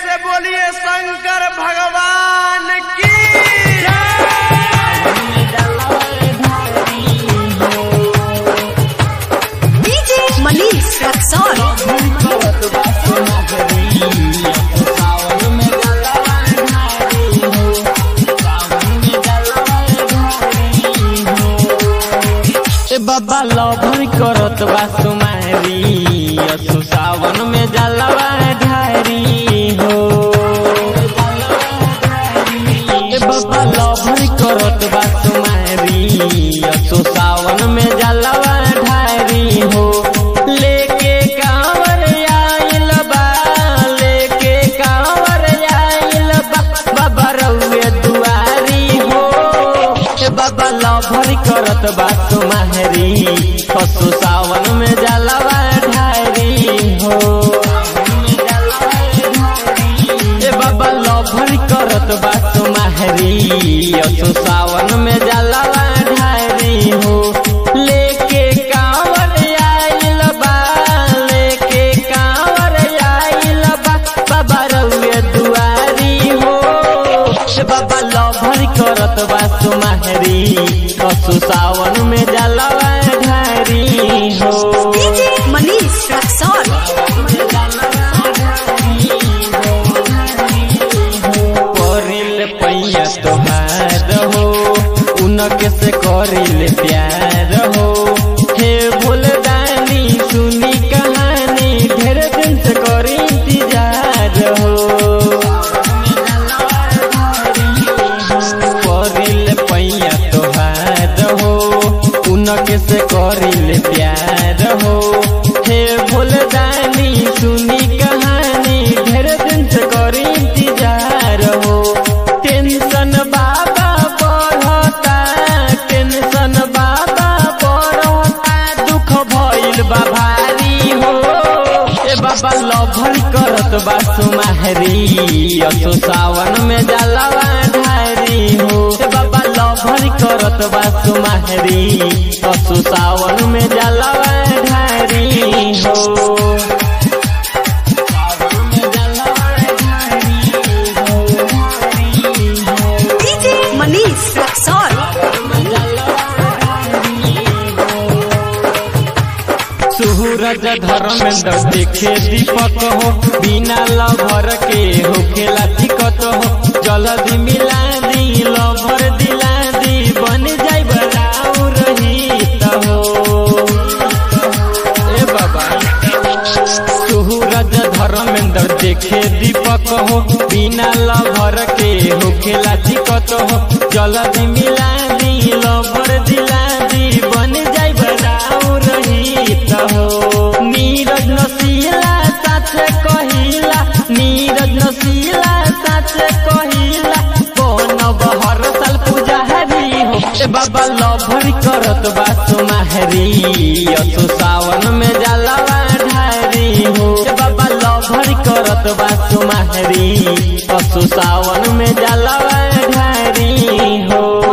से बोलिए शंकर भगवान की DJ Manish Raxon. ए बाबा लभर करत बा सुमारी असु सावन में जलवा ढारी हो ए बाबा लभर करत बा सुमारी असु सावन में जलवा ढारी हो लेके कांवर आइल बा लेके कांवर आइल बा बाबा रउए दुआरी हो ए बाबा लभर करत बा तुम्हारी पशु सावन में जलवा ढारी हो ए बाबा लभर करत बा तुम्हारी असु सावन में जलवा ढारी हो लेके कांवर आइल बा लेके कांवर आइल बा बाबा रउए दुआरी हो ए बाबा लभर करत बा तुम्हारी पशु सावन में जलवा ढारी हो DJ Manish Raxon. करिल पैया तोहार हो उनके से करिल प्यार हो हे भूलदानी सुनी कहानी ढेर दिन से करी इंतजार हो करिल पैया तोहार हो उनके से करिल प्यार हो हे भूलदानी सुनी कहानी ढेर दिन से करी इंतजार हो टेंशन बाबा बढ़ता टेंशन बाबा बढ़ता दुख भइल बा भारी हो ए बाबा लभर करत बा सुमारी असो सावन में जलवा ढारी हो ए बाबा लभर करत बा सुमारी असो सावन में जलवा ढारी हो DJ Manish Raxon. सूरज धर्मेंद्र देखे दीपक हो बिना लभर के होखेला दिक्कत हो जल्दी मिला दी लभर दिला दी बन जाई बराउ रही हो ए बाबा सूरज धर्मेंद्र देखे दीपक हो बिना लभर के होखेला दिक्कत हो जल्दी मिला दी लभर दिला दी बन जाई बराउ रही हो नीरज नसीला साथे कहिला नीरज नसीला साथे कहिला बनब हर साल पूजा हरी हो ए बाबा लभर करत बा सुमाहरी असु सावन में जलवा ढारी हो ए बाबा लभर करत बा सुमाहरी असु सावन में जलवा ढारी हो